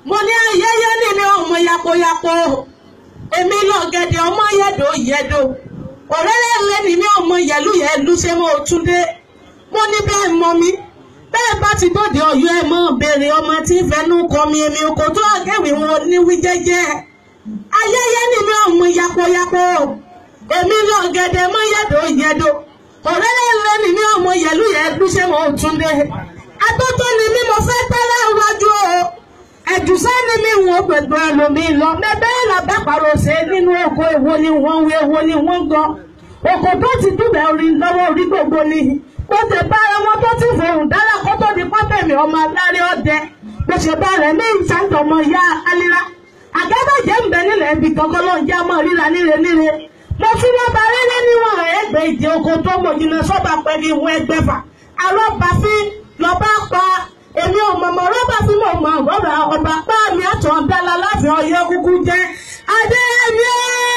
mo ní ayẹyẹ nílé ọmọ yapoyapo èmi lọ gẹ̀dẹ̀ ọmọ yẹ̀dọ̀ yẹ̀dọ̀ ọ̀rẹ́rẹ́ rẹ ni mi ọmọ yẹ̀lú yẹ̀lú ṣe mo tún dé mo ní bẹ́ẹ̀ mọ mi bẹ́ẹ̀ bá ti dòde ọ̀yọ́ ẹ̀ mọ́ béèrè ọmọ tí fẹnu kọ mi èmi kò tó àgẹ́wì wọn níwí jẹ́jẹ́ ayẹyẹ ni mi ọmọ yapoyapo èmi lọ gẹ̀dẹ̀ ọmọ yẹ̀dọ̀ yẹ̀dọ̀ ọ̀rẹ́rẹ́ rẹ ni mi ọmọ yẹ̀lú yẹ̀lú ṣe mo tún dé atótó ni mi mo fẹ́ tẹ́lẹ̀ wájú o ẹ̀dùsẹ́ ni mi wọ́n gbẹ̀gbẹ̀ ẹlòmí lọ bẹ́ẹ̀ làbẹ́ pàrọ̀ ṣe nínú oko èwo ni wọ́n wí èwo ni wọ́n gan oko tó ti dúbẹ̀ orí lọ́wọ́ orí gbogbo ni kó tẹ bára wọn tó ti fòrùn dára kó tó di pọ́tẹ̀mì ọmọ aláré ọdẹ bó ṣe bá rẹ̀ ní ìṣàǹtọ̀ ọmọ ìyá alira àgẹ́bàjẹ́ ń bẹ nílẹ̀ ibi kankan lọ́n jẹ́ ọmọ ríra níre níre mo fi wọn bá rẹ́lẹ́ níwọ̀n ẹgbẹ́ ìdí oko tó mọ̀ jìnnà sọ́ba pẹ́ ní ìwọ̀n ẹgbẹ́fà arọ́bàfin lọ́ba pa èmi ò mọ̀mọ́ rọ́bà tí mo mọ̀ ọ̀rọ̀ ọba pa mi àtọ̀ dára láti ọyẹ́ kúkú jẹ́ adéyẹmí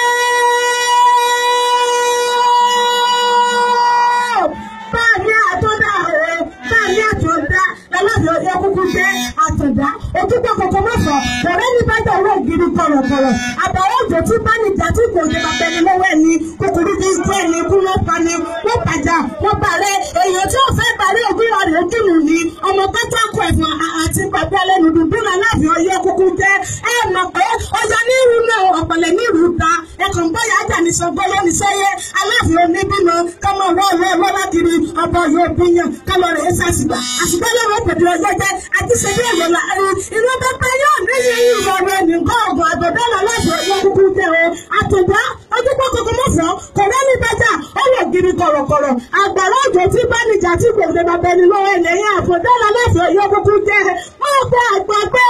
bá mi àtọ̀dá o bá mi àtọ̀dá láti ọyẹ́ kúkú jẹ́ àtọ̀dá ojúgbọ́ kọ̀ọ̀kan mọ̀fọ́ ọ̀rẹ́ ní bájà owó ògiri kọ̀rọ̀kọ̀rọ̀ àbàwọ̀ òjò tí bá níjà tí kò jẹ́ bàbá ẹni lọ́wọ́ ẹni kòkòrò bí ikú ẹni ikú ló pa ni wọ́n pàjá wọ́n bàrẹ́ èèyàn tí ò fẹ́ bàrẹ́ ògiri ọ̀rẹ́ òkìlù ni ọmọ pátákó ẹ̀fọn àti bàbá ẹlẹ́nu dùdú náà láti ọyẹ́ kúkú jẹ́ ẹ mọ̀ pé ọjà ní irú náà ọ̀pọ̀lẹ̀ ní irú ta ẹ̀kọ́ báyà ájà ní sọgbọ́n lónìí sẹ́yẹ aláàfin oníbímọ kọ́mọ wọ́ọ̀rọ̀ ẹ̀rọ lákiri ọbọ̀ yóò bíyàn kọ́mọ rẹ̀ ẹ̀ sàṣìgbà àṣìgbà lọ́wọ́ pẹ̀lú ọjọ́ jẹ́ àti ṣẹ́bí ẹ̀rọ láàrin inú pẹ́pẹ́ yóò ní yíyí ìrọ̀rùn ẹnì gọ́ọ̀gọ̀ àgbẹ̀dọ́là láti ọyẹ́ kúkú jẹ́ o àtùndá ojúbọ kọkọ mọ̀fọ́ kò rẹ́ni bẹ́jà ó lè giri kọ̀rọ̀kọ̀rọ̀ àgbàrá òjò tí bá níjà tí kò lè bàbá ẹni lọ́wọ́ ẹlẹ́yìn àfọ̀dọ́là láti ọyẹ́ kúkú jẹ́ wọ́n gbé àgbàgbé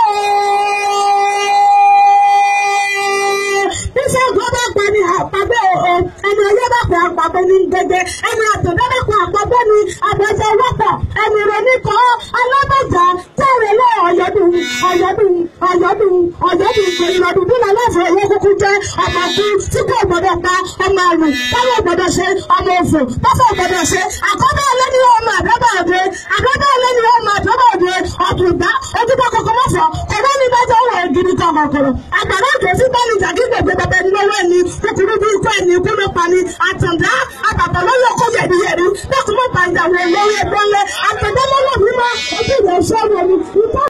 Bísí ọ̀gbọ́n bá pa ni àpàgbé o, ẹni ọyẹ́ bá pa àpàgbé ní gbẹgbẹ, ẹni àtọ̀dá bá pa àpàgbé ní àbẹ̀jẹ̀ wọ́pọ̀, ẹni ìròní kan alábàjá tẹ̀rẹ̀ lé ọ̀yọ́dún ọ̀yọ́dún ọ̀yọ́dún ọ̀yọ́dún ìrọ̀dún bí lọ láti ọyẹ́ kúkú jẹ́ ọmọ kú tí kò gbọdọ̀ pa ọmọ àrùn táwọn gbọdọ̀ ṣe ọmọ òfò tọ́fọ̀ gbọdọ̀ ṣe àkọ́bẹ̀ ọlẹ́ni ọmọ àdọ́bà òde àkọ́bẹ̀ ọlẹ́ni ọmọ àdọ́bà òde ọ̀tùnbá ojúbọ kọkọ mọ́fọ́ ọ̀rẹ́ ní bá jẹ́ wọ̀ gidi kọ̀kọ̀kọ̀rọ̀ àgbàrá òjò tí bá ní jàgí gbègbè bàbá ẹni lọ́wọ́ ẹni kúkúrú bí ikú ẹni ikú ló pa ni àtàndá àbàbà lọ́yọ̀ kó yẹ̀dí yẹ̀rí lọ́kùnmọ́ bàjẹ́ àwọn olórí ẹgbẹ́ ńlẹ̀ àtàndá lọ́wọ́ mímọ́ ojú ìwẹ̀ ṣọ́ọ̀rọ̀ ni